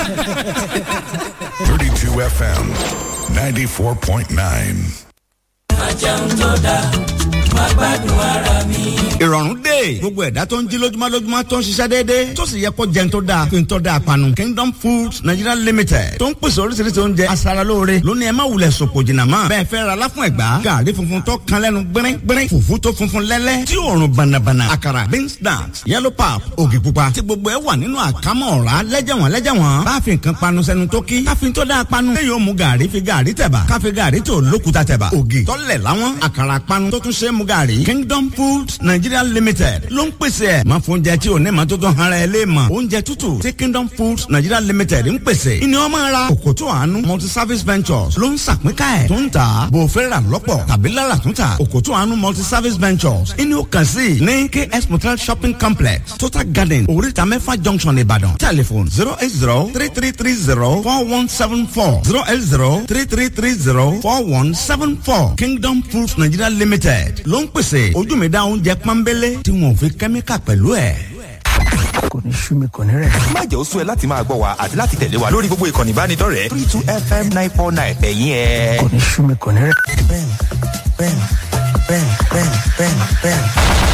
32 FM 94.9. ìrọ̀rùn dé gbogbo ẹ̀dá tó ń jí lójúmọ́ lójúmọ́ tó ń ṣiṣẹ́ déédéé tó sì yẹ kó jẹun tó dáa fi ń tọ́ da panu kingdom foods nigeria limited tó ń pèsè oríṣiríṣi oúnjẹ aṣaralóore lónìí ẹ má wulẹ̀ sòpò jìnnà mọ́ bẹ́ẹ̀ fẹ́ ra láfún ẹ̀gbá gàrí funfun tó kan lẹ́nu gbẹ́rẹ́ gbẹ́rẹ́ fùfú tó funfun lẹ́lẹ́ tí òórùn bànàbànà àkàrà beans snacks yellow pap ògì pupa tí gbogbo ẹ wà nínú àkámọ́ ọ̀rá lẹ́jẹ̀wọ̀n lẹ́jẹ̀wọ̀n bá fi nǹkan panu sẹ́nu tó kí ká fi tó dáa panu lẹ́yìn ó mu gàrí fi gàrí tẹ̀bà ká fi gàrí tó lókuta tẹ̀bà ògì tọ́lẹ̀ láwọn àkàrà panu tó tún ṣe é mu gàrí kingdom foods nigeria limited ló ń pèsè ẹ̀ máa fún oúnjẹ tí ò ní ma tó tán ara ẹ lé mọ̀ oúnjẹ tútù tí kingdom foods nigeria limited ń pèsè ìní ọmọ ara òkòtò àánú multi service ventures ló ń sàpínká ẹ̀ tó ń tà bò fẹ́ rà lọ́pọ̀ tàbí lára tún tà òkòtò àánú multi service ventures ìní ó kàn sí ní ks motel shopping complex total garden oríta mẹ́fà junction ìbàdàn telephone zero eight zero three three three zero four one seven four zero eight zero three three three zero four one seven four kingdom foods nigeria limited ló ń pèsè ojú mi dá oúnjẹ pọ́nbélé tí wọn ò fi kẹ́míkà pẹ̀lú ẹ̀. kò ní sú mi kò ní rẹ̀. má jẹ́ ó sú ẹ láti máa gbọ́ wa àti láti tẹ̀lé wa lórí gbogbo ìkànnì ìbánidọ́rẹ̀ẹ́ three two fm nine four nine ẹ̀yìn ẹ̀. kò ní sú mi kò ní rẹ̀. bẹ́ẹ̀ni bẹ́ẹ̀ni bẹ́ẹ̀ni bẹ́ẹ̀ni bẹ́ẹ̀ni bẹ́ẹ̀ni.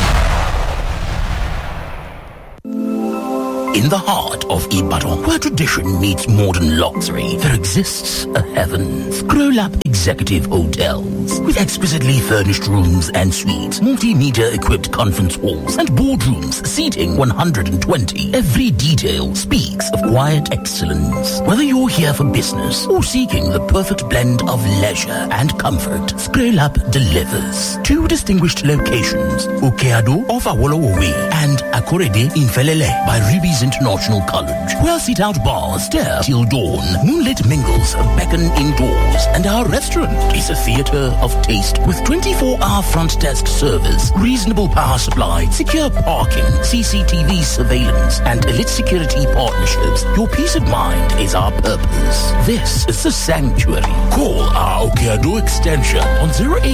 In the heart of Ibadan, where tradition meets modern luxury, there exists a heavens. Growlab Executive Hotels. With exquisitely furnished rooms and suites, multimedia equipped conference halls, and boardrooms seating 120, every detail speaks of quiet excellence. Whether you're here for business or seeking the perfect blend of leisure and comfort, Scrolab delivers. Two distinguished locations, Okeado off Awolowo Way and Akorede in Felele by Ruby's International College, where sit-out bars stare till dawn, moonlit mingles beckon indoors, and our restaurant is a theater of taste with 24-hour front desk service, reasonable power supply, secure parking, CCTV surveillance, and elite security partnerships. Your peace of mind is our purpose. This is the sanctuary. Call our Okeado extension on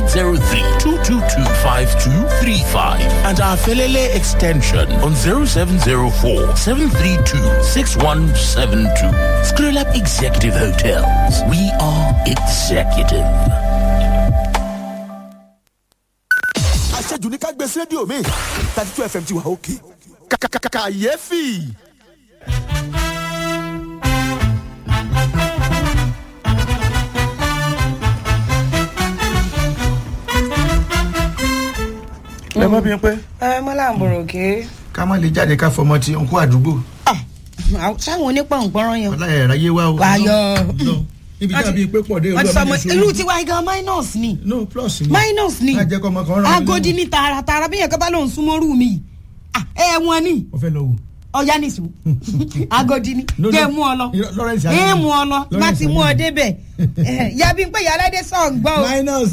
0803-222-5235 and our Felele extension on 0704 732-6172. Scroll Up Executive Hotels. We are executive. àṣejù ní ká gbé sí rédíò mi thirty two fm ti wà òkè kàkàkàkàyéfì. ẹ mọ bí n pẹ ẹ mọ́lá àbúrò ké. ká má lè jáde ká fọmọ tí n kó àdúgbò sáwọn onípọ̀npọ̀rọ̀ yẹn. ọlá ẹ̀ ráyé wá o. wáyọ. ibi tí a bí pé pọ̀ dé wọ́n ti sọ ọmọ olúwa irú tiwa gan minus ni. no plus ni. minus ni. ká jẹ́ kọ́ ọmọ kan rán mi agodi ní tààràtààrà bí yẹn kọ́ bá lóun súnmọ́ rú mi. Ah, ẹ wọn ni o fẹ́ lọ wò. ọ̀yá nìṣó agodi ni No, no. jẹ́ mú ọ lọ Irọ́, Lawrence ẹ Adekunle. mú ọ lọ Lawrence láti mú ọ Adekunle. débẹ̀ Eh, yabi pé yàrá sọ̀ ń gbọ́ o. minus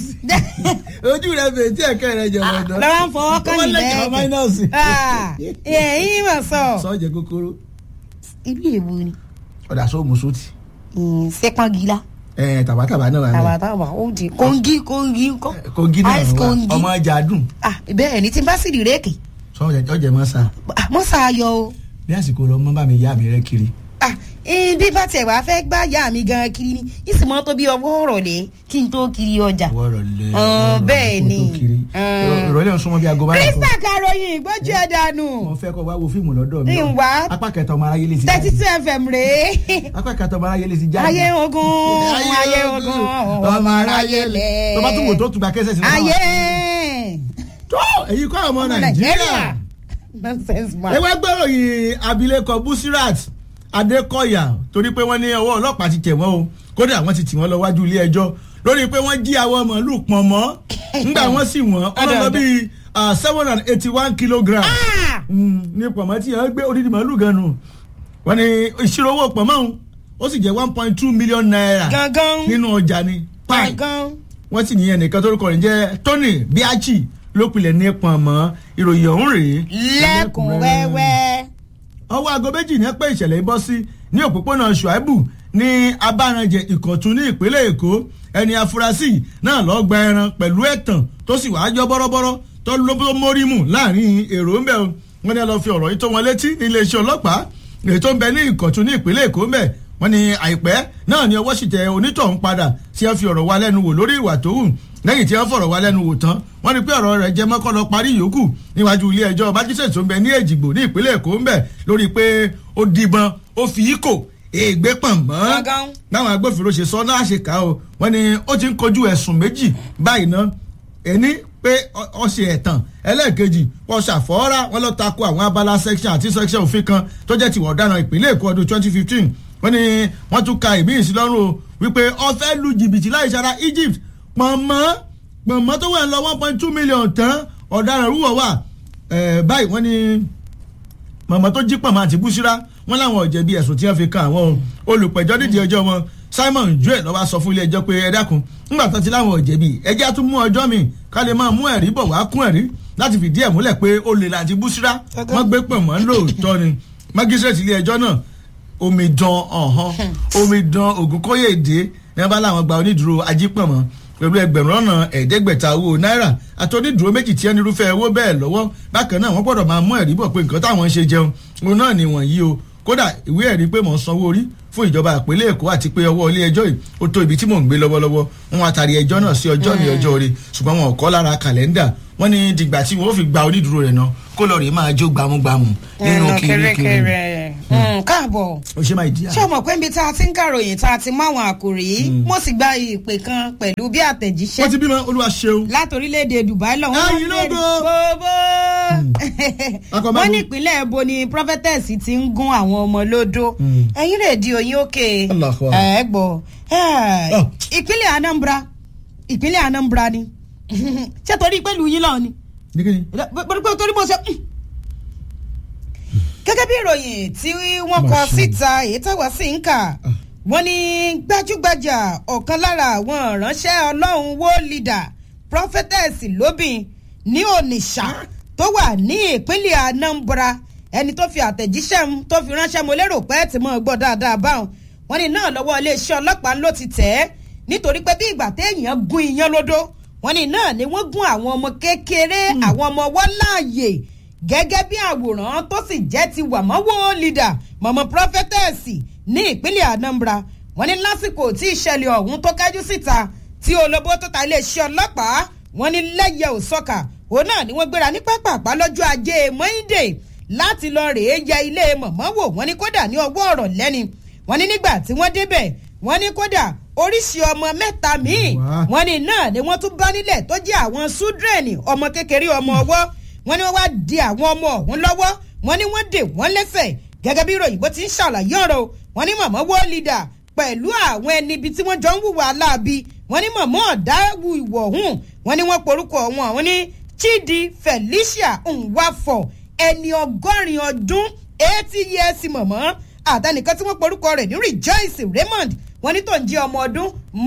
ojú rẹ bèè tí ẹ̀kẹ́ rẹ jẹ ọ̀dọ́. lọ́wọ́ ń fọwọ́ kàn ní lẹ́kọ̀ọ́ minus. bẹ́ẹ̀. ẹ̀yìn mọ̀ sọ. sọ́ọ̀jẹ̀ kúkúrú. ibi èwo ni ọ̀dà sóòmù sóòtì. sẹ́pọ̀ngìlá ẹ̀ tàbátàbá náà wà ní. tàbátàbà ó di kóńgì kóńgì ńkọ́ kogi náà ice wà kóńgì ọmọ ajá dùn. ah bẹ́ẹ̀ ni tí n bá sì rí réèkì sọ́ọ̀jẹ̀ ọ̀jẹ̀ mọ́ sá. ah, mọ́ sàáyọ o bí àsìkò lọ mọ́ bá mi yá mi rẹ kiri. ah eh, bí bá tiẹ̀ wá fẹ́ gbá yá mi gan kiri ni ìsìmọ́ tó bí ọwọ́ ọ̀rọ̀lẹ́ kí n tó kiri ọjà wọ́ọ̀rọ̀ lẹ. Ọ̀, bẹ́ẹ̀ ni. Mm. ìrọ̀lẹ́ ń súnmọ́ bí aago báyìí. krista karoyin gbójú ẹ dànù mo fẹ́ kọ́ wá wo fíìmù lọ́dọ̀ mi. Ìwà. apá kẹta ọmọ aráyé lè ti thirty jáde. two fm rèé apá kẹta ọmọ aráyé lè ti jáde. ayé ogun ayé ogun ọmọ aráyé lẹ tó bá tún wò tó tún gba kẹsẹ̀ sí. ayé tó èyí kọ́ ọmọ nàìjíríà. nonsense man. ẹ wá gbọ́rọ̀ yìí abilékọ busirat adékọ̀yà torí pé wọ́n ní ọwọ́ ọlọ́pàá ti tẹ̀ wọ́n o kódà wọ́n ti tì wọ́n lọ wájú ilé ẹjọ́ lórí pé wọ́n jí àwọn màálù pọ̀n mọ́ ńgbà wọ́n sì wọ́n ọlọ́lọ́ bíi seven hundred and eighty one kilogram Ah! Mm, ní pọ̀nmọ́ tí yẹn gbé odidi màálù gan nù wọ́n ní ìṣirò owó pọ̀nmọ́ ọ̀hún ó sì jẹ́ one point two million naira gangan nínú ọjà ni Pie gangan wọ́n sì níyẹn nìkan torúkọ rẹ̀ jẹ́ tony biachi ló pilẹ̀ ní pọ̀nmọ́ ìròyìn ọ̀hún rèé lẹ́kùn wẹ́wẹ́. ọwọ́ aago méjì ní pé ìṣẹ̀lẹ̀ yìí bọ́ sí ní òpópónà ṣùáìbù ní abáranjẹ ìkọ̀tún ní ìpínlẹ̀ èkó ẹni afurasí náà lọ́ọ́ gba ẹran pẹ̀lú ẹ̀tàn tó sì wàá jọ bọ́rọ́bọ́rọ́ tó ló tó mórí mù láàrin èrò ń bẹ̀ o wọ́n ní ẹ lọ fi ọ̀rọ̀ yìí tó wọn létí ní iléeṣẹ́ ọlọ́pàá èyí tó ń bẹ ní ìkọ̀tún ní ìpínlẹ̀ èkó ń bẹ̀ wọ́n ní àìpẹ́ náà ni ọwọ́ sì tẹ onítọ̀hún padà tí wọ́n fi ọ̀rọ̀ wa lẹ́nu wò lórí ìwà tó hù lẹ́yìn tí wọ́n fọ̀rọ̀ wa lẹ́nu wò tán wọ́n ní pé ọ̀rọ̀ rẹ̀ jẹ́ mọ́kọ́ lọ parí ìyókù níwájú ilé ẹjọ́ májísrèètì tó ń bẹ ní èjìgbò ní ìpínlẹ̀ èkó ń bẹ lórí pé ó dìbọn ó fi íkò ègbé pọ̀npọ́n báwọn agbófinró ṣe sọ náà ṣe kà ó wọ́n ní ó ti ń kojú ẹ̀sùn méjì báyìí ná ẹni pé ọ ṣe ẹ̀tàn ẹlẹ́ẹ̀kejì wọ́n ṣàfọ́ọ́rá wọ́n lọ́ọ́ tako àwọn abala section àti section òfin kan tó jẹ́ tiwọ̀ ọ̀daràn ìpínlẹ̀ èkó ọdún twenty fifteen wọ́n ní wọ́n tún ka ìmí ìsìlọ́rùn o wípé ó fẹ́ lu jìbìtì láì ṣara egypt pọ̀nmọ́ pọ̀nmọ́ tó wà ń lọ one point two million tán ọ̀daràn rúwọ̀ wà báyìí wọ́n ní mọ̀mọ́ tó jí pọ̀nmọ́ àti búṣírá wọ́n láwọn ọ̀jẹ̀bi ẹ̀sùn tí wọ́n fi kan àwọn olùpẹ̀jọ́ nídìí ẹjọ́ wọn simon joel lọ́wọ́ sọ fún ilé ẹjọ́ pé ẹ dákun nígbà tó ti láwọn ọ̀jẹ̀bi ẹjẹ́ á tún mú ọjọ́ mi ká lè máa mú ẹ̀rí bọ̀ wá kún ẹ̀rí láti fìdí ẹ̀ múlẹ̀ pé olè láti búṣírá wọ́n gbé pọ̀nmọ́ lóòótọ́ ni mágísírèètì ilé ẹjọ́ náà omidan ọ̀hán omidan ògúnkóyèdè ní wọ́n bá láwọn gba onídùúró ajípọ̀nmọ́ pẹ̀lú ẹgbẹ̀rún ọ̀nà ẹ̀ẹ́dẹ́gbẹ̀ta owó náírà àti onídùúró méjì tí ẹni irúfẹ́ owó bẹ́ẹ̀ lọ́wọ́ bákan náà wọ́n gbọ́dọ̀ máa mú ẹ̀rí bọ̀ pé nǹkan táwọn ń ṣe jẹun òun náà ni wọ̀nyí o kódà ìwé ẹ̀rí pé mò ń sanwó orí fún ìjọba ìpínlẹ̀ èkó àti pé ọwọ́ ilé ẹjọ́ yìí ó tó ibi tí mò ń gbé lọ́wọ́lọ́wọ́ wọn àtàrí ẹjọ́ náà sí ọjọ́ ní ọjọ́ orí ṣùgbọ́n wọn ò kọ́ lára kàlẹ́ndà wọ́n ní dìgbà tí wọ́n ó fi gba onídùúró rẹ̀ náà kó lọ rèé máa jó gbámúgbámú nínú kirikiri. káàbọ̀ ó ṣe máa ìdí ṣé o mọ̀ pé ibi tá a ti ń kàròyìn tá a ti mú àwọn àkòrí mo sì gba ìpè kan pẹ̀lú bí àtẹ̀jíṣẹ́. wọ́n ti bímọ olúwa ṣeun. láti orílẹ̀-èdè dubai lọ. ẹyin lógo. gbogbo. wọ́n ní ìpínlẹ̀ ebo ni prophetess ti ń gún àwọn ọmọ lódó. ẹ̀yin rédíò yín òkè. ẹ̀ gbọ́ ìpínlẹ̀ anambra ìpínlẹ̀ anambra ni ṣé torí pẹ̀lú yín lọ ni torí mo ṣe gẹ́gẹ́ bí ìròyìn tí wọ́n kọ síta èyí táwa sì ń kà wọ́n ní gbajúgbajà ọ̀kan lára àwọn ìránṣẹ́ ọlọ́run wo leader prophetess lóbìn ní onitsha tó wà ní ìpínlẹ̀ anambra ẹni tó fi àtẹ̀jíṣẹ́ tó fi ránṣẹ́ mo lérò pé tí mo gbọ́ dáadáa báwọn wọ́n ní náà lọ́wọ́ iléeṣẹ́ ọlọ́pàá ló ti tẹ̀ ẹ́ nítorí pé bí ìgbà téèyàn gún iyán lódó wọ́n ní náà ni wọ́n gún àwọn ọmọ kékeré àwọn ọmọ wọn láàyè gẹ́gẹ́ bí àwòrán tó sì jẹ́ ti wàmọ́wọ́ leader mọ̀mọ́ prophetess ní ìpínlẹ̀ anambra wọ́n ní lásìkò tí ìṣẹ̀lẹ̀ ọ̀hún tó kájú síta tí olóbó tó ta iléeṣẹ́ ọlọ́pàá wọ́n ní lẹ́yẹ òsọ́kà òun náà ni wọ́n gbéra ní pápápá lọ́jọ́ ajé monde láti lọ rèé yẹ ilé mọ̀mọ́ wò wọ́n ní kódà ní ọwọ́ ọ̀rọ̀ lẹ́ni wọ́n ní nígbà tí wọ́n débẹ̀ wọ́n ní kódà oríṣi ọmọ mẹ́ta míì wọ́n ní náà ni wọ́n tún bá nílẹ̀ tó jẹ́ àwọn súdrẹ́ẹ̀nì ọmọ kékeré ọmọ ọwọ́ wọ́n ní wọ́n wá di àwọn ọmọ ọ̀hún lọ́wọ́ wọ́n ní wọ́n dè wọ́n lẹ́sẹ̀ gẹ́gẹ́ bí ìròyìn bó ti ń ṣàlàyé ọ̀rọ̀ wọ́n ní mọ̀mọ́ wọ́ lídà pẹ̀lú àwọn ẹni ibi tí wọ́n jọ ń wùwà láabi wọ́n ní mọ̀mọ́ ọ̀dá wù ìwọ̀ ọ̀hún wọ́n ní wọ́n porúkọ wọn àwọn ní chidi felicia nwafọ ẹni ọgọ́rin ọdún eighty years mọ̀mọ́ àtẹnìkan tí wọ́n porúkọ rẹ̀ ní rejoice raymond wọ́n ní tó ń jẹ́ ọmọ ọdún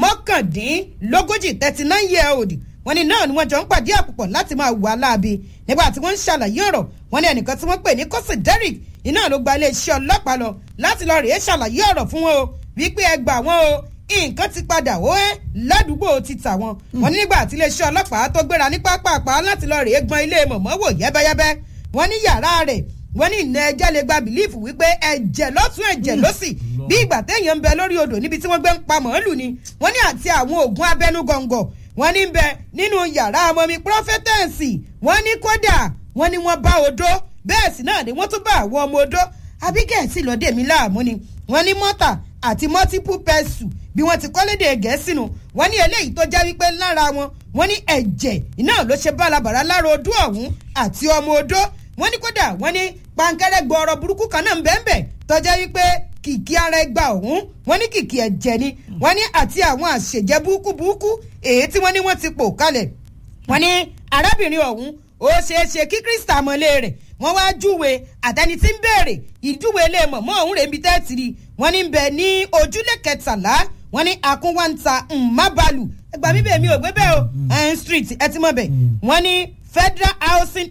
mọ́kàndínlógójì thirty nine year old wọ́n ní náà ni wọ́n jọ ń pàdé àpòpọ̀ láti máa wà láabi nígbà tí wọ́n ń ṣàlàyé ọ̀rọ̀ wọ́n ní ẹnìkan tí wọ́n pè ní kọ́sì derrick iná ló gba iléeṣẹ́ ọlọ́pàá lọ láti lọ rèé ṣàlàyé ọ̀rọ̀ fún wọn o wípé ẹ gbà wọn o nǹkan ti padà ó ẹ́ ládùúgbò ti tà wọn. wọ́n ní nígbà tí iléeṣẹ́ ọlọ́pàá tó gbéra ní pápápá láti lọ rèé gbọ́n ilé mọ̀mọ́ wò yẹ́bẹ́yẹ́bẹ́ wọ́n ní yàrá rẹ̀ wọ́n ní ìnà ẹja lè gba bìlífù wípé ẹ̀jẹ̀ lọ́tún ẹ̀jẹ̀ lọ́sì bí ìgbà téèyàn ń bẹ lórí odò níbi tí wọ́n gbé ń pa màálù ni wọ́n ní àti àwọn oògùn abẹ́nú gọ̀ǹgọ̀ wọ́n ní bẹ nínú yàrá ọmọmi prọfẹtẹǹsì wọ́n ní kódà wọ́n ní wọ́n bá odó bẹ́ẹ̀ sì náà ni wọ́n tún bá àwọn ọmọ odó abigẹẹsì lọdẹ mi láàmú ni wọ́n ní mọta àti multiple pẹsù bí wọ́n ti kọ́lédè gẹ̀ẹ́sì nu wọ́n ní eléyìí tó jẹ́ wípé lára wọn wọ́n ní ẹ̀jẹ̀ iná ló ṣe bálabàrà lára odó ọ̀hún àti ọmọ odó wọ́n ní kódà wọ́n ní pankẹ́rẹ́ gbọ́ọ̀rọ̀ burúkú kan náà ń bẹ́ẹ̀ bẹ́ẹ̀ tọ́jẹ́ wípé kìkì ara ẹgbà ọ̀hún wọ́n ní kìkì ẹ̀jẹ̀ ni wọ́n ní àti àwọn àṣejẹ burúkú burúkú èyí tí wọ́n ní wọ́n ti pò kalẹ̀ wọ́n ní arábìnrin ọ̀hún ó ṣeé ṣe kí krista mọ́lé rẹ̀ wọ́n wá júwe àtẹni tí ń béèrè ìjúwe ilé mọ̀mọ́ ọ̀hún rèébi tẹ́tìrì wọ́n ní bẹ̀ ní ojúlé kẹtàlá wọ́n ní akúnwáńtà mmabalu ẹgbà mi bẹ́ẹ̀ mi ò gbé bẹ́ẹ̀ o ẹn street ẹ ti mọ̀ bẹ̀ wọ́n ní federal housing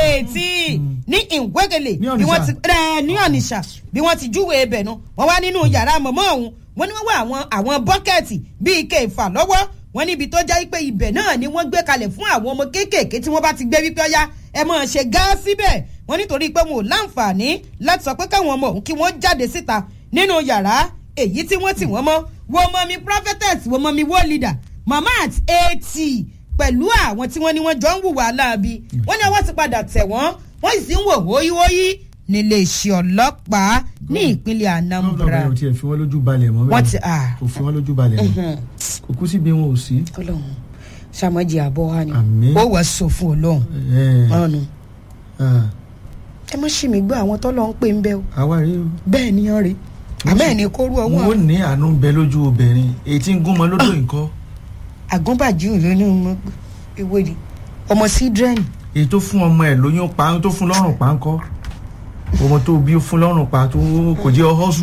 estate ní ìwégele bí wọ́n ti ẹ ní ọ̀nìṣà bí wọ́n ti júwe ibẹ̀ nu wọ́n wá nínú yàrá mọ̀mọ́ ọ̀hún wọ́n ní wọ́n wá àwọn àwọn bọ́kẹ́ẹ̀tì bíi ike ìfà lọ́wọ́ wọ́n níbi tó jẹ́ pé ibẹ̀ náà ni wọ́n gbé kalẹ̀ fún àwọn ọmọ kéékèèké tí wọ́n bá ti gbé wípé ọ̀yá ẹ mọ̀ ṣe gá síbẹ̀ wọ́n nítorí pé wọn ò láǹfààní láti sọ pé káwọn ọmọ òun kí wọ́n jáde síta nínú yàrá èyí tí wọ́n tì wọ́n mọ́ wo mọ́ mi prophetess wo mọ́ mi wo leader mama at eighty pẹ̀lú àwọn tí wọ́n ní wọ́n jọ ń hùwà láabi wọ́n ní ọwọ́ ti padà tẹ̀ wọ́n wọ́n sì ń wò wóyíwóyí nílé iṣẹ́ ọlọ́pàá ní ìpínlẹ̀ anambra ọlọ́run ò tiẹ̀ fi wọ́n lójú balẹ̀ mọ́ wọ́n bẹ́ẹ̀ ti ah, kò fi wọ́n lójú balẹ̀ mọ́ kò kú síbi wọn ò sí. ọlọ́run sàmọ́jì àbọ̀ wa ni Àmín. ó wàá sọ fún ọlọ́run Ẹ̀, ọ̀nù ah, ẹ má ṣì mí gbọ́ àwọn tọ́lọ́ ń pè ń bẹ́ o àwa rí o. bẹ́ẹ̀ ni wọ́n rí àmọ́ ẹ̀ ní kóru ọwọ́ wọn ò ní àánú ń bẹ lójú obìnrin èyí tí ń gún mọ lódò nǹkan àgúnbàjú ló ní ọmọ ìwé ni ọmọ sídrẹ́nì èyí tó fún ọmọ ẹ lóyún pa tó fún lọ́rùn pa ńkọ́ ọmọ tó bí ó fún lọ́rùn pa tó kò jẹ́ ọhọ́sù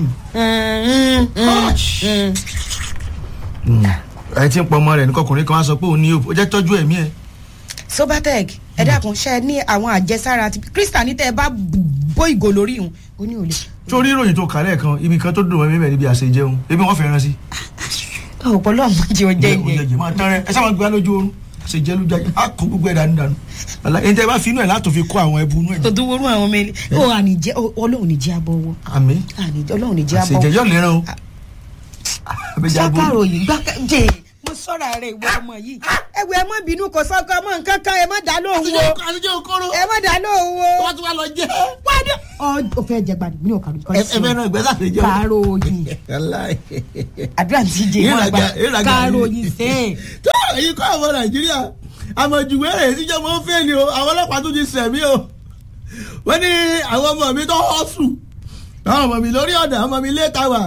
ẹ ti ń pọ ọmọ rẹ nìkan ọkùnrin kan wá sọ pé òun ní ó jẹ́ tọ́jú ẹ̀mí ẹ̀ sobatec ẹ dákun ṣe ní àwọn àjẹsára ti krista ní tẹ ẹ bá bó ìgò lórí ìhun ó ní òòlù. torí ìròyìn tó kà lẹ́ẹ̀kan ibi kan tó dùn mọ́ mímẹ́ níbi àṣẹ jẹun ebi wọ́n fẹ́ràn sí. ọ̀pọ̀lọ́ ọmọ jẹ́ ọjọ́ Oúnjẹ- ìyẹn oúnjẹ máa tán rẹ ẹ sábà gbé lójú oorun àṣẹ jẹ lójú ayé á kó gbogbo ẹ̀ dànù dànù Wàlá, ẹni tẹ́ bá fi inú ẹ̀ látò fi kó àwọn ẹbu inú ẹ̀ tó tún wọnú àwọn ọmọ ilé ó ànìjẹ ọlọ́run ní jẹ́ abọ́wọ́ àmì ànìjẹ ọlọ́run ní jẹ́ àṣẹ jẹ abọ́wọ́ yọ̀ lẹ́ràn o àbẹ̀jẹ̀ abo sákàrò yìí gbàkànjẹ mo sọ̀rọ̀ rẹ̀ ìwọ ọmọ yìí ẹgbẹ́ ẹ má bínú kò sọ́kọ ọmọ nǹkan kan ẹ má dá lóhùn o àṣejẹ okoro ẹ má dá lóhùn o wọ́n tún wá lọ jẹ́ wádìí ọ fẹ́ jẹ gbàdúgbò ní ọ̀kadì kan ẹ fẹ́ náà ìgbésà ṣe jẹ́ kàrò yìí àdúrà ti jẹ ìmọ̀ àgbà kàrò yìí sẹ́ẹ̀. tó èyí kọ́ àwọn nàìjíríà àmọ̀jùwé rẹ̀ síjọ́ mọ́ fẹ́ ni o àwọn ọlọ́pàá tún ti sẹ̀mí o wọ́n ní àwọn ọmọ mi tó họ́sù àwọn ọmọ mi lórí ọ̀dà ọmọ mi lé tàwà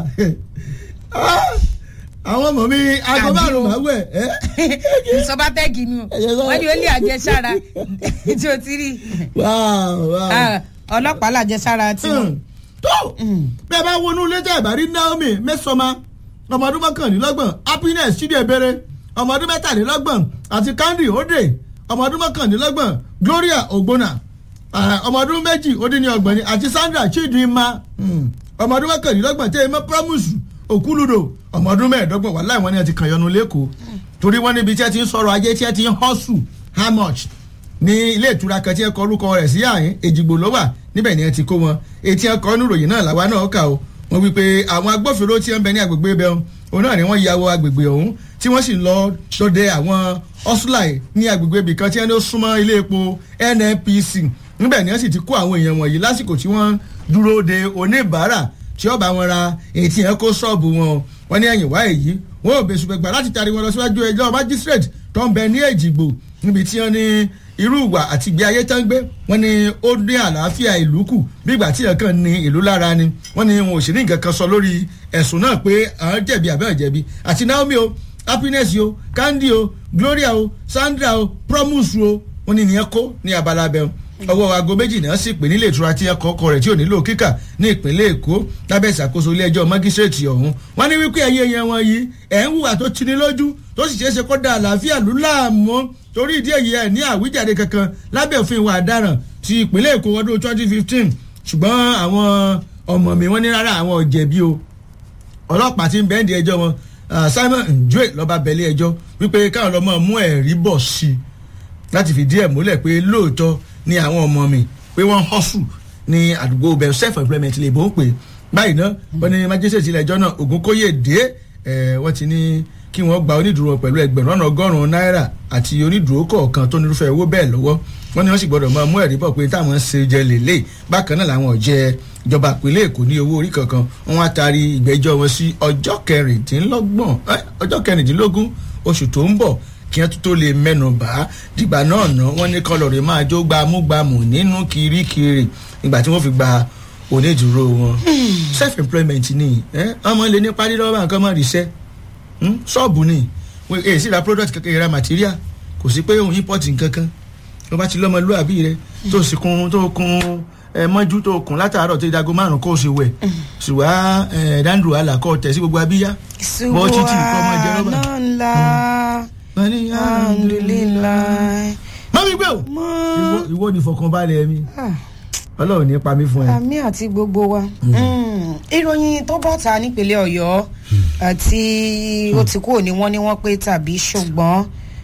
àwọn ọmọ mi aago Àbí o. márùn-ún máa wẹ̀ ẹ́ sọba tẹ́gì ni o Ẹ̀yẹ sọ- wọ́n ní ó lé àjẹsára tí o ti rí wáá wáá. Ah, ọlọ́pàá làjẹsára tí wọ́n. tó bẹ́ẹ̀ bá wọnú létí àbárí naomi mẹ́sọ̀mà ọmọ ọdún mọ́kànlélọ́gbọ̀n happiness chidiebere ọmọ ọdún mẹ́tàlélọ́gbọ̀n àti candy ode ọmọ ọdún mọ́kànlélọ́gbọ̀n gloria ogbonna ah, ọmọ ọdún méjì ó dín ní ọgbọ̀n ni àti sandra chidinma mm, ọmọ ọdún mọ́kànlélọ́gbọ̀n tẹ́ ẹ mọ́ promise òkúlùdò ọmọ ọdún mẹ́ẹ̀ẹ́dọ́gbọ̀n wà láì wọ́n ní ẹ ti kàn yọnu lẹ́kọ̀ọ́ torí wọ́n níbi tí ẹ ti ń sọ̀rọ̀ ajé tí ẹ ti ń hustle how much ní ilé ìtura kan tí ẹ kọ orúkọ rẹ̀ sí àyín èjìgbò ló wà níbẹ̀ ni ẹ ti kó wọn etí ẹ kọ́ níròyìn náà làwa náà kà ó wọ́n wí pé àwọn agbófinró tí ń bẹ ní agbègbè ibẹ̀ òun náà ni wọ́n ya wọ agbègbè ọ̀hún tí wọ́n sì lọ dọdẹ àwọn ọ́sùláì ní agbègbè ibì kan tí wọ́n ní ó súnmọ́ ilé epo nnpc níbẹ̀ ni wọ́n sì ti kó àwọn èèyàn wọ̀nyí lásìkò tí wọ́n dúró de oníbàárà tí ó bá wọn ra ètí ẹ kó ṣọ́ọ̀bù wọn wọ́n ní ẹ̀yìn wá èyí wọ́n ò bẹ̀sùn gbẹ̀gbà láti tari wọn lọ síwájú ẹjọ́ magistrate tó ń bẹ ní èjìgbò níbi tí wọ́n ní irú ìwà àti ìgbé ayé tán gbé wọ́n ní ó ní àlàáfíà ìlú kù bí ìgbà tí ẹ̀kan ní ìlú lára ni wọ́n ní wọn ò sì ní nǹkan kan sọ lórí ẹ̀sùn náà pé àwọn jẹ̀bi àbẹ́ ọ̀jẹ̀bi àti naomi o happiness o candy o gloria o sandra o promise o wọ́n ní ìyẹn kó ní abala abẹ́ ọwọ́ aago méjì náà sì pè nílé ìtura tí ẹkọ ọkọ rẹ̀ tí ò nílò kíkà ní ìpínlẹ̀ èkó lábẹ́ ìṣàkóso ilé ẹjọ́ mágísírèètì ọ̀hún wọ́n ní wípé ẹ̀yẹ yẹn wọn yìí ẹ̀ ń hùwà tó tini lójú tó sì ṣeé ṣe kó da àlàáfíà lù láàmú torí ìdí èyí ẹ̀ ní àwíjàre kankan lábẹ́ òfin ìwà ọ̀daràn ti ìpínlẹ̀ èkó ọdún twenty fifteen ṣùgbọ́n àwọn ọmọ mi wọ́n ní rárá àwọn ò jẹ̀bi o ọlọ́pàá ti ń bẹ́ẹ̀ndì ẹjọ́ wọn ah, simon njue lọ́ba bẹ̀lẹ́ ẹjọ́ wípé káwọn lọ́mọ mú ẹ̀rí bọ̀ sí i láti fìdí ẹ̀ múlẹ̀ pé lóòótọ́ ni àwọn ọmọ mi pé wọ́n hustle ní àdúgbò bẹ̀rù self employment lè bó ń pè báyìí ná wọ́n ní májísrèétì ilé ẹjọ́ náà ògúnkóyèdè ẹ̀ wọ́n ti ní kí wọ́n gba onídùúró pẹ̀lú ẹgbẹ̀rún ọ̀nà ọgọ́rùn-ún náírà àti onídùúró kọ̀ọ̀kan tó nírúfẹ́ owó bẹ́ẹ̀ lọ́wọ́ wọ́n ní wọ́n sì gbọ́dọ̀ máa mú ẹ̀rí bọ̀ pé táwọn ń ṣe jẹ lélẹ̀ bákan náà làwọn ọ̀jẹ́ ìjọba ìpínlẹ̀ èkó ní owó orí kankan wọ́n á taari ìgbẹ́jọ́ wọn sí ọjọ́ kẹrìndínlọ́gbọ̀n ẹ́, ọjọ́ kẹrìndínlógún oṣù tó ń bọ̀ kí wọ́n tó lè mẹ́nu bá dìgbà náà ná wọ́n ní kọlọ̀rì máa jó gbámúgbámù nínú kirikiri nígbà tí wọ́n fi gba onídùúró wọn self employment ni ẹ ọmọ lè ní parí lọ́wọ́ nǹkan mọ́ ríṣẹ́ ṣọ́ọ̀bù ni wọ́n èyí sì ra product kankan ra material kò sí pé òun import nkankan wọ́n bá ti lọ́mọlúwàbí rẹ tó sì kun tó kun ẹ mọ́jú tó kun látàárọ̀ tó dago márùn kó o sì wẹ̀ ṣùgbọ́n ẹ dáńdùn àlà kọ́ tẹ̀ sí gbogbo abíyá bọ́ títì kọ́ ọmọ jẹ rọ́bà. ńlá wọ́n ní alhamdulilayi. mọ́mí gbé o ìwọ- ìwọ ni ìfọkànbalẹ̀ mi ọlọ́run ní pa mí fún ẹ. àmì àti gbogbo wa Mm. ìròyìn tó bọ́ ta nípínlẹ̀ ọ̀yọ́ àti ó ti kúrò ní wọ́n ní wọ́n pé tàbí ṣùgbọ́n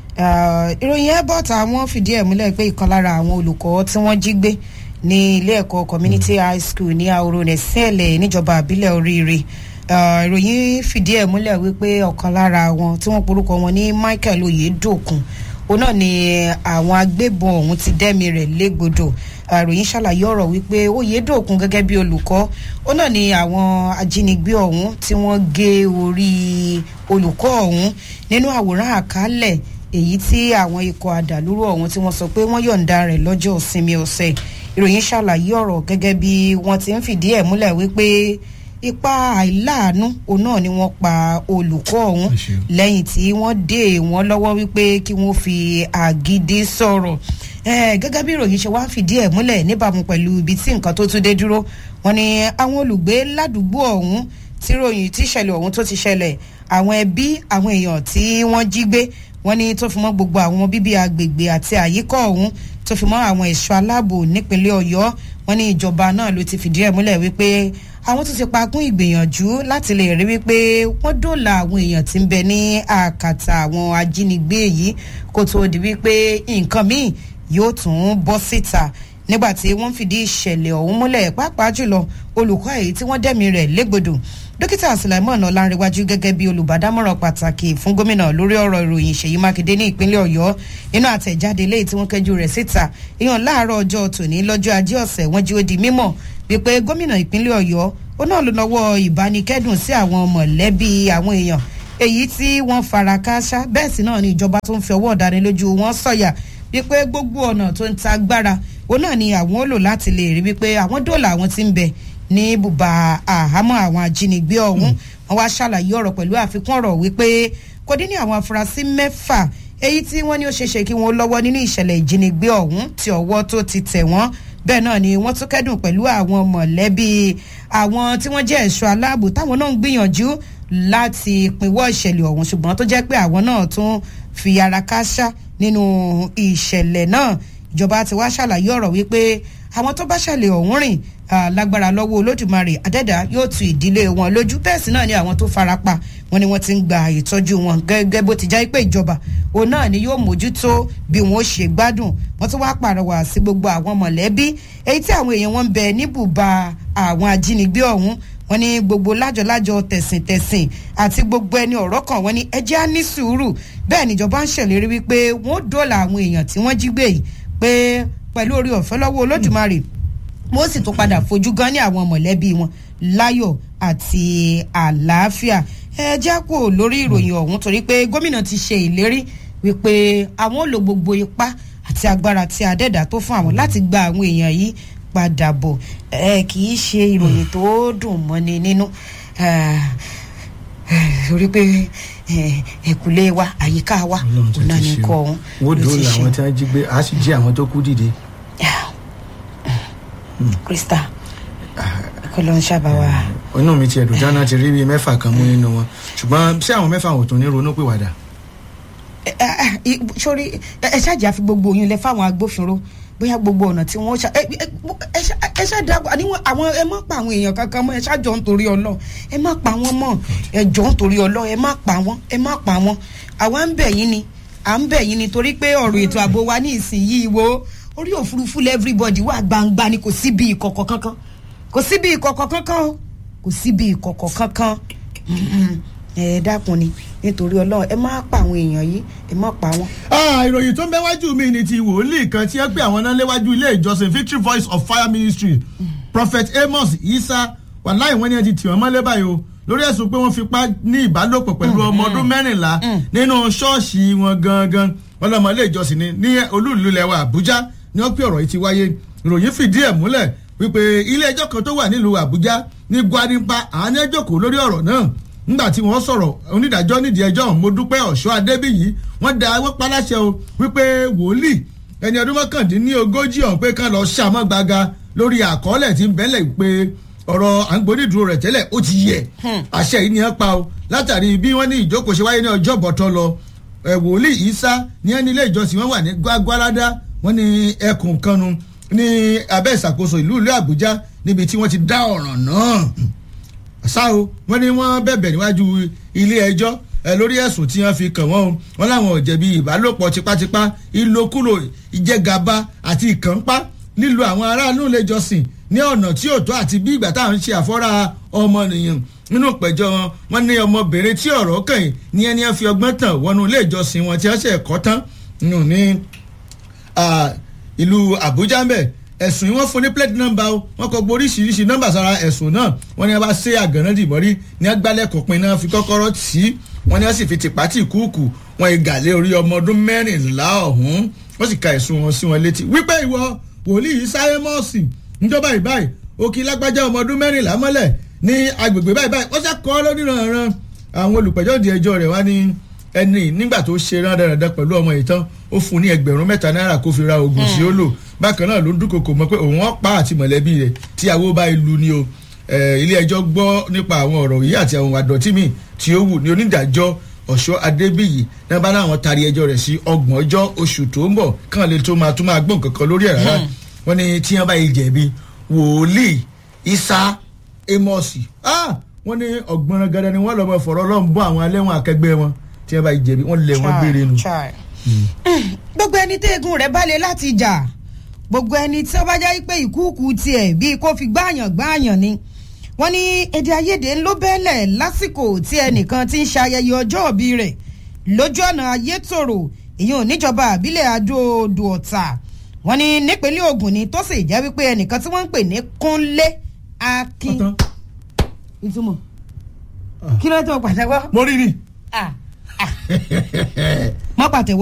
ah, ìròyìn ẹ̀ bọ́ ta wọ́n fìdí ẹ̀ múlẹ̀ pé ìkan lára àwọn olùkọ́ tí wọ́n jí gbé ní ilé ẹ̀kọ́ community high school ní ahoro nẹ̀sẹ̀lẹ̀ níjọba àbílẹ̀ oríire Ah, ìròyìn fìdí ẹ̀ múlẹ̀ wípé ọ̀kan lára wọn tí wọ́n porúkọ wọn ní michael oyedokun òun náà ni àwọn agbébọn ọ̀hún ti dẹ́mi rẹ̀ légbodò àròyìn ṣàlàyé ọ̀rọ̀ wípé oyedokun gẹ́gẹ́ bí olùkọ́ ó náà ni àwọn ajínigbé ọ̀hún tí wọ́n gé orí olùkọ́ ọ̀hún nínú àwòrán àkálẹ̀ èyí tí àwọn ikọ̀ àdàlúrò ọ̀hún tí wọ́n sọ pé wọ́n yọ̀ǹda rẹ̀ lọ́jọ́ ìsinmi ọ̀sẹ̀ ìròyìn ṣàlàyé ọ̀rọ̀ gẹ́gẹ́ bí wọ́n ti ń fìdí ẹ̀ múlẹ̀ wípé ipa àìláàánú òun náà ni wọ́n pa olùkọ́ ọ̀hún lẹ́yìn tí wọ́n dé wọ́n lọ́wọ́ wípé kí wọ́n fi àgídí sọ̀rọ̀ Eh, gẹ́gẹ́ bí ìròyìn ṣe wá ń fìdí ẹ̀ múlẹ̀ níbàámu pẹ̀lú ibi tí nǹkan tó tún dé dúró wọn ni àwọn olùgbé ládùúgbò ọ̀hún tí ròyìn tí ìṣẹ̀lẹ̀ ọ̀hún tó ti ṣẹlẹ̀ àwọn ẹbí àwọn èèyàn tí wọ́n jí gbé wọ́n ní tó fi mọ́ gbogbo àwọn bíbí agbègbè àti àyíkọ́ ọ̀hún tó fi mọ́ àwọn ẹ̀ṣọ́ aláàbò nípínlẹ̀ ọ̀yọ́ wọ́n ní ìjọba náà ló ti fìdí ẹ̀ múlẹ̀ wípé àwọn tó ti pakún ìgbìyànjú láti lè rí wípé wọ́n dóòlà àwọn èèyàn tí ń bẹ ní àkàtà àwọn ajínigbé yìí kó tó di wípé nǹkan míì yóò tún bọ́ síta nígbà tí wọ́n fìdí ìṣẹ̀lẹ̀ ọ̀hún múlẹ̀ pàápàá jùlọ olùkọ́ èyí tí wọ́n dẹ̀mí rẹ̀ légbodò dókítà sulaimon ọlárẹwájú gẹ́gẹ́ bí olùbádámọ̀ràn pàtàkì fún gómìnà lórí ọ̀rọ̀ ìròyìn ìṣèyí mákindé ní ìpínlẹ̀ ọ̀yọ́ nínú àtẹ̀jáde léyìí tí wọ́n kẹjú rẹ̀ síta ìyàn láàárọ̀ ọjọ́ tòní lọ́jọ́ ajé ọ̀sẹ̀ wọ́n jí ó di mímọ̀ wípé gómìnà ìpínlẹ̀ ọ̀yọ́ ó náà ló nọwọ́ ìbánikẹ́dùn sí àwọn mọ̀lẹ́bí àwọn èèyàn èyí tí wọ́n fara kááṣá bẹ́ẹ̀ sì náà ni ìjọba tó ń fi ọwọ́ ọ̀dánilójú wọn sọ̀yà wípé gbogbo ọ̀nà tó ń ta agbára òun náà ni àwọn ó lò láti lè rí wípé àwọn dóòlà àwọn ti ń bẹ ní bùbá àhámọ́ àwọn ajínigbé ọ̀hún wọn wá ṣàlàyé ọ̀rọ̀ pẹ̀lú àfikún ọ̀rọ̀ wípé kò dín ní àwọn afurasí mẹ́fà èyí tí wọ́n ní ó ṣeéṣe kí wọ́n lọ́wọ́ nínú ìṣẹ̀lẹ̀ ìjínigbé ọ̀hún tí ọwọ́ tó ti tẹ̀ wọ́n bẹ́ẹ̀ náà ni wọ́n tún kẹ́dùn pẹ̀lú àwọn mọ̀lẹ́bí àwọn tí wọ́n jẹ́ ẹ̀ṣọ́ aláàbò táwọn náà ń gbìyànjú láti pinwọ́ ìṣẹ̀lẹ̀ ọ̀hún ṣùgbọ́n tó jẹ́ pé àwọn náà tún fi ara káṣá nínú ìṣẹ̀lẹ̀ náà ìjọba ti wá ṣàlàyé ọ̀rọ̀ wípé àwọn tó bá ṣẹlẹ̀ ọ̀hún rìn ah, lágbára lọ́wọ́ olódùmarè àdẹ́dà yóò tu ìdílé wọn lójú bẹ́ẹ̀ sì náà ni àwọn tó farapa wọn ni wọ́n ti ń gba ìtọ́jú wọn gẹ́gẹ́ bó ti já pé ìjọba òun náà ni yóò mójútó bí wọn ó ṣe gbádùn wọ́n tún wá pàrọwà sí gbogbo àwọn mọ̀lẹ́bí èyí tí àwọn èèyàn wọn ń bẹ níbùba àwọn ajínigbé ọ̀hún wọn ní gbogbo lájọlájọ tẹ̀sìntẹ̀sìn àti gbogbo ẹni ọ̀rọ̀ kan wọn ní ẹjẹ́ á ní sùúrù bẹ́ẹ̀ níjọba ń ṣèlérí wípé wọ́n dóòlà àwọn èèyàn tí wọ́n jí gbé yìí pé pẹ̀lú orí ọ̀fẹ́ lọ́wọ́ olódùmarè wọ́n sì tún padà fojú gan ní àwọn mọ̀lẹ́bí wọn láyọ̀ àti àlàáfíà ẹ jẹ́ kó lórí ìròyìn ọ̀hún torí pé gómìnà ti ṣe ìlérí wípé àwọn ò lo gbogbo ipá àti agbára tí adẹ́dà tó fún àwọn láti gba àwọn èèyàn yìí padà bọ̀ ẹ kì í ṣe ìròyìn tó dùn mọ́ni nínú torí pé ẹ̀kúlé wa àyíká wa òun náà ní kọ́ ọ̀hún wọ́n ló ti dóòlà ṣe. àwọn tí wọ́n jí gbé a sì jí àwọn tó kú dìde. krista kó ló ń ṣàbáwá. inú mi ti ẹ̀dùn dáná ti rí bíi mẹ́fà kan mú nínú wọn ṣùgbọ́n ṣé àwọn mẹ́fà ò tún ní ronú pìwàdà. sórí ẹ ṣáàjì àfi gbogbo oyún lẹ fáwọn agbófinró bóyá gbogbo ọ̀nà tí wọ́n ṣá ẹ ẹ- ẹ ṣáàdá àníwọ̀n àwọn ẹ má pa àwọn èèyàn kankan mọ́ ẹ ṣáàjọ nítorí ọlọ́ ẹ má pa wọ́n mọ́ ẹ jọ nítorí ọlọ́ ẹ má pa wọ́n ẹ má pa wọ́n àwa ń bẹ̀ yín ni à ń bẹ̀ yín ni torí pé ọ̀rọ̀ ètò ààbò wa ní ìsinyìí wo orí òfurufú lẹ́ everybody wà gbangba ni kò síbi ìkọ̀kọ̀ kankan kò síbi ìkọ̀kọ̀ kankan o kò síbi ìkọ̀kọ̀ kankan Mhm. ẹ dákun ni nítorí ọlọ́run ẹ má pa àwọn èèyàn yìí ẹ má pa wọ́n. Ah, ìròyìn tó ń bẹ wájú mi ni ti wòlíì kan tí ẹ pé àwọn náà léwájú ilé ìjọsìn victory voice of fire ministry prophet amos isa wàláì wọn ni ẹ ti tì wọn mọ́lẹ́ báyìí o lórí ẹ̀sùn pé wọ́n fipá ní ìbálòpọ̀ pẹ̀lú ọmọ ọdún mẹ́rìnlá nínú ṣọ́ọ̀ṣì wọn gangan wọn lọ́mọ ilé ìjọsìn ni ní olúùlú lẹ́wà àbújá ni wọ́n pé ọ̀rọ̀ yìí ti wáyé ìròyìn fìdí ẹ̀ múlẹ̀ wípé ilé ẹjọ́ kan tó wà nílùú àbújá ní gwarimpa àwọn ní ẹjọ́ kò lórí ọ̀rọ̀ náà nígbà tí wọ́n sọ̀rọ̀ onídàájọ́ nídìí ẹjọ́ ọ̀hún mo dúpẹ́ ọ̀ṣọ́ adébíyì wọ́n da wọ́n paláṣẹ o wípé wòlíì ẹni ọdún mọ́kàndínlógójì ọ̀hún pé kán lọ ṣàmọ́ gbaga lórí àkọọ́lẹ̀ tí ń bẹ́lẹ̀ pé ọ̀rọ̀ àǹgbónídùúró rẹ̀ tẹ́lẹ̀ ó ti yẹ àṣẹ yìí ni ẹ pa o látàrí bí wọ́n ní ìjókòó ṣe wáyé ní ọjọ́ bọ̀tọ́ lọ ẹ̀ wòlíì isa ní ẹni ilé ìjọsìn wọn wà ní gbàgbárádá wọn ní ẹkùn kanu ní abẹ́ ìṣàkóso ìlú ìlú àbújá níbi tí wọ́n ti dá ọ̀ràn náà ṣá o wọ́n ní wọ́n bẹ̀bẹ̀ níwájú ilé ẹjọ́ ẹ lórí ẹ̀sùn tí wọ́n fi kàn wọ́n o wọ́n láwọn ò jẹ̀bi ìbálòpọ̀ tipátipá ìlòkulò ìjẹgàba àti ìkànpá lílo àwọn aráàlú ilé ìjọsìn ní ọ̀nà tí ò tó àti bí ìgbà táwọn ń ṣe àfọ́ra ọmọnìyàn nínú ìpẹ̀jọ́ wọn wọn ní ọmọbìnrin tí ọ̀rọ̀ kàn yìí ní ẹni ẹ fi ọgbọ́n tàn wọnú ilé ìjọsìn wọn tí wọ́n ṣe ẹ̀kọ́ tán nínú ní ah, ìlú àbújá ń bẹ̀ ẹ̀sùn yìí wọ́n fún ní plate number o wọ́n kọ oríṣiríṣi nọ́mbà sára ẹ̀sùn náà wọ́n ní wọ́n bá ṣe àgànná dìbọ́rí ní agbálẹ̀kọ̀ pin náà fi kọ́kọ́rọ́ tì í wọ́n ní wọ́n sì fi tìpátì kúùkù wọ́n ìgàlẹ̀ orí ọmọ ọdún mẹ́rìnlá ọ̀hún wọ́n sì ka ẹ̀sùn wọn sí wọn létí wípé ìwọ wòlíì sáyẹ́mọ́ọ̀sì níjọba ìbáyìí òkè lágbájá ọmọ ọdún mẹ́rìnlá mọ́lẹ̀ ní agbègbè báyìí báyìí wọ́n ṣàkọ́ lóníranran àwọn olùpẹ̀jọ́ di ẹjọ́ rẹ̀ wá ní ẹni nígbà tó ṣe rán dandan pẹ̀lú ọmọ yìí tán ó fún un ní ẹgbẹ̀rún mẹ́ta náírà kó fi ra oògùn sí ó lò bákan náà ló ń dúnkokò mọ́ pé òun ọ̀pá àti mọ̀lẹ́bí rẹ̀ tí àwo bá ìlú ni o Eh, ilé ẹjọ́ gbọ́ nípa àwọn ọ̀rọ̀ yìí àti àwọn àdọ̀tí mi tí ó wù ní onídàájọ́ ọ̀ṣọ́ adébíyì náà bá láwọn taari ẹjọ́ rẹ̀ sí ọgbọ̀n ọjọ́ oṣù tó ń bọ̀ kàn lè tó máa tó máa gbọ́n kankan lórí ẹ̀ rárá wọ́n ní tí wọ́n bá yìí jẹ̀bi wòlíì isa amosi ah wọ́n ní ọ̀gbọ́n gada ni wọ́n lọ́ mọ fọ̀rọ̀ ọlọ́run bọ́ àwọn alẹ́wọ̀n akẹgbẹ́ wọn tí wọ́n bá yìí jẹ̀bi wọ́n lé wọn gbére nu. Chai. gbogbo ẹni téègùn rẹ̀ balẹ̀ láti jà gbogbo ẹni tí ó bá jẹ́ pé ìkúùkù tiẹ̀ bíi kó fi gbáàyàn gbáàyàn ni wọ́n ní èdè àìyedè ló bẹ́lẹ̀ lásìkò tí ẹnìkan ti ń ṣayẹyẹ ọjọ́ òbí rẹ̀ lójú ọ̀nà ayétòrò ìyẹn oníjọba àbílẹ̀ adó-odò ọ̀tà wọ́n ní nípínlẹ̀ Ògùn ni tó sì jẹ́ wípé ẹnìkan tí wọ́n ń pè ní Kúnlé Akin ọ̀tán ìtumọ̀ kí ló tó pàtẹ́wọ́ mo rí ni. ah ah mọ́ pàtẹ́wọ́.